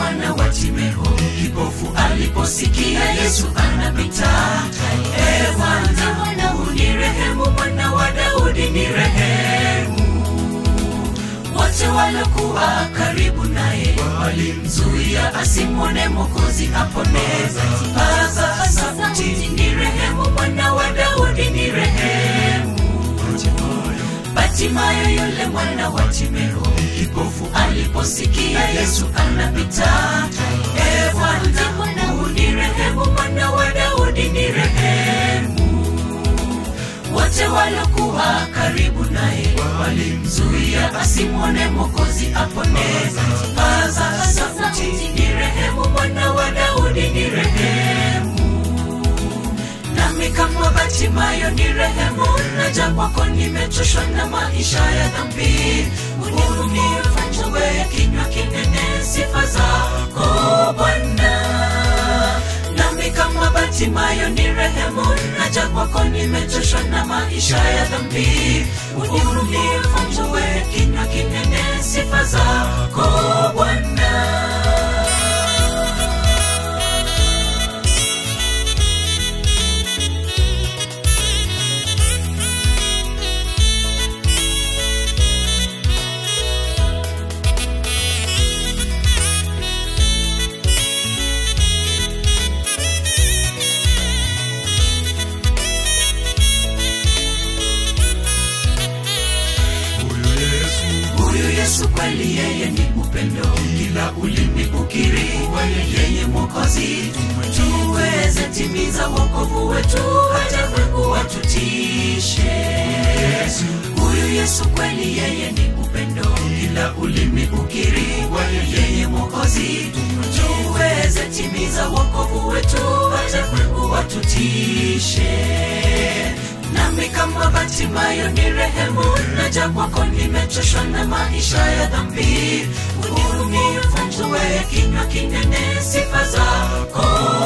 mwana wa Timeo, kipofu aliposikia Yesu anapita. E Bwana, unirehemu, mwana wa Daudi nirehemu. Wote waliokuwa karibu naye walimzuia asimwone Mwokozi apone. Paza sauti, nirehemu, mwana wa Daudi nirehemu. Batimayo yule mwana wa Timeo, kipofu aliposikia Yesu anapita. E Bwana, unirehemu, mwana wa Daudi nirehemu. Wote waliokuwa karibu naye walimzuia asimwone Mwokozi apone. Paza sauti, nirehemu, mwana wa Daudi nirehemu nami kama Batimayo ni rehemu, naja kwako, nimechoshwa na maisha ya dhambi. Unihurumie, fungue kinywa kinene sifa zako Bwana. Nami kama Batimayo ni rehemu, naja kwako, nimechoshwa na maisha ya dhambi. Unihurumie, fungue kinywa kinene sifa zako Bwana. Huyu Yesu kweli yeye ni upendo, kila ulimi ukiri kuwa yeye Mwokozi, tuweze timiza wokovu wetu, hata Mungu watutishe. Huyu Yesu kweli yeye ni upendo, kila ulimi ukiri kuwa yeye Mwokozi, tuweze timiza wokovu wetu, hata Mungu watutishe nami kama Batimayo ni rehemu, naja kwako, nimechoshwa na maisha ya dhambi. Unihurumie, fungue kinywa kinene sifa zako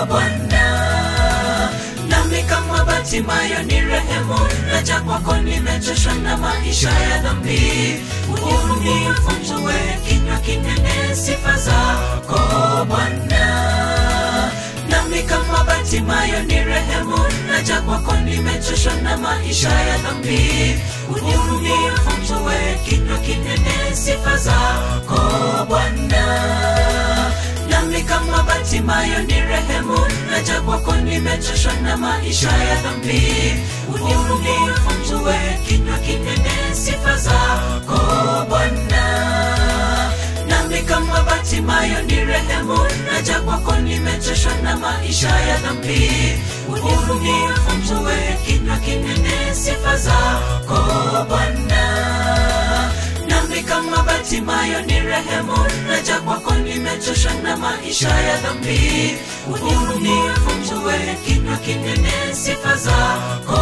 Bwana. Nami kama Batimayo ni rehemu, naja kwako, nimechoshwa na maisha ya dhambi. Unihurumie, fungue kinywa kinene sifa zako Bwana nami kama Batimayo ni rehemu, naja kwako, nimechoshwa na maisha ya dhambi. Unihurumie, fungue kinywa kinene sifa zako Bwana. Nami kama Batimayo ni rehemu, naja kwako, nimechoshwa na maisha ya dhambi. Unihurumie, fungue kinywa kinene sifa zako Bwana nami kama Batimayo ni rehemu, naja kwako, nimechoshwa na maisha ya dhambi. Unihurumie, fungue kinywa kinene sifa zako Bwana. Nami kama Batimayo ni rehemu, naja kwako, nimechoshwa na maisha ya dhambi. Unihurumie, fungue kinywa kinene sifa zako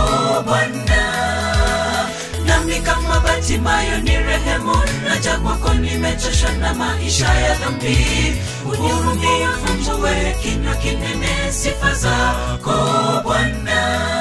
Bwana nami kama Batimayo ni rehemu, naja kwako, nimechoshwa na maisha ya dhambi. Unihurumie, fungue kinywa kinene sifa zako Bwana.